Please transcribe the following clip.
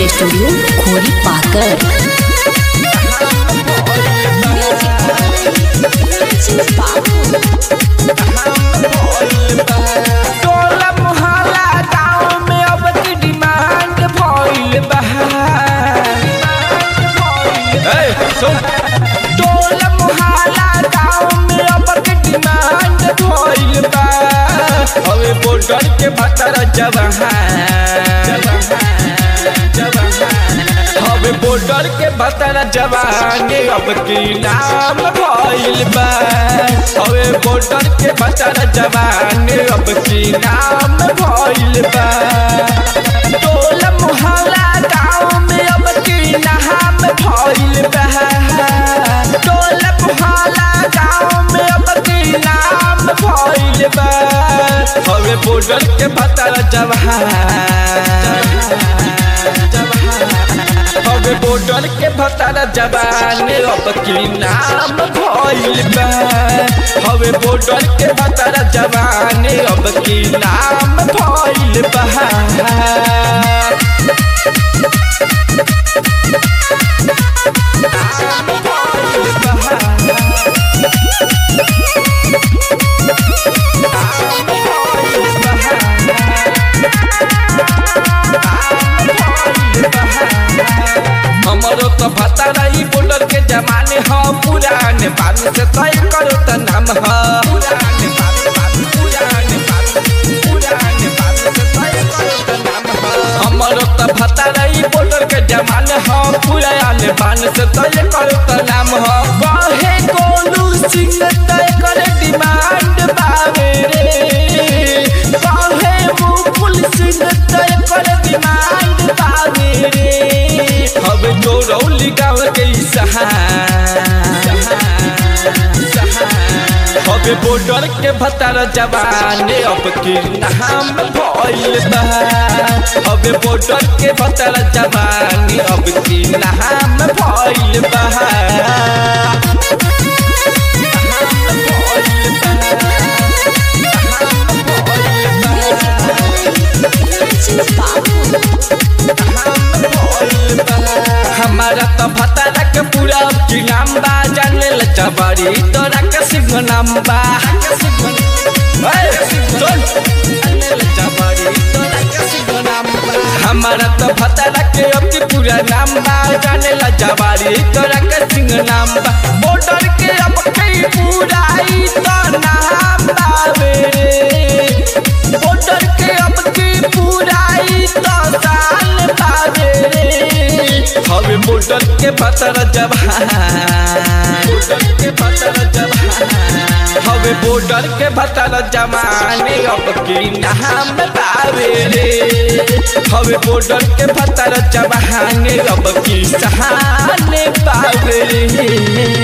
Recording studio खोरी पाकर टोला मोहल्ला गाँव में अब की डिमांड भइल बा ए, सुन। टोला मोहल्ला गाँव में अब की डिमांड भइल बा हवे बॉर्डर के भतर जवान हवे बॉर्डर के भतर जवान अब की नाम भइल बा हवे बॉर्डर के भतर जवान अब की नाम भइल बा टोला मोहल्ला गाँव में अब की नाम भइल बा टोला मोहल्ला गाँव में अब की नाम भइल बा हवे बॉर्डर के भतर जवान हवे बॉर्डर के भतर जवान अब की नाम भइल बा हवे बॉर्डर के भतर जवान अब की नाम भइल बा हमरो तो पता नहीं बॉर्डर के जमाने ह पुराने बात से तय करो त नाम ह पुराने बात बात पुराने बात पुराने बात से तय करो त नाम ह हमरो तो पता नहीं बॉर्डर के जमाने ह पुराने बात से तय करो त नाम ह कहे कोलू सिंह तय करे डिमांड बावे रे कहे मुकुल सिंह तय करे डिमांड बावे रे अब जो रौली गाँव के अब बॉर्डर के भतर जवान अब की नाम भइल बा अब बॉर्डर के भतर जवान अब की नाम भइल बा हमारा तो भतारा के पूरा की नाम बा जाने ल जबरी तोरा के सिंह नाम बा ए, सुन। जाने ल जबरी तोरा के सिंह नाम बा। हमारा तो भतारा के अति पूरा नाम बा जाने ला जवारी तोरा के सिंह नाम बा बॉर्डर के अब कई पूरा ई तो नाम बावे रे बॉर्डर के अब की पूरा ई तो साल बावे रे हवे बॉर्डर के भतर जवान बॉर्डर के भतर जवान हवे बॉर्डर के भतर जवान अब की नाम बावे रे हवे बॉर्डर के भतर जवान अब की सहाने बावे रे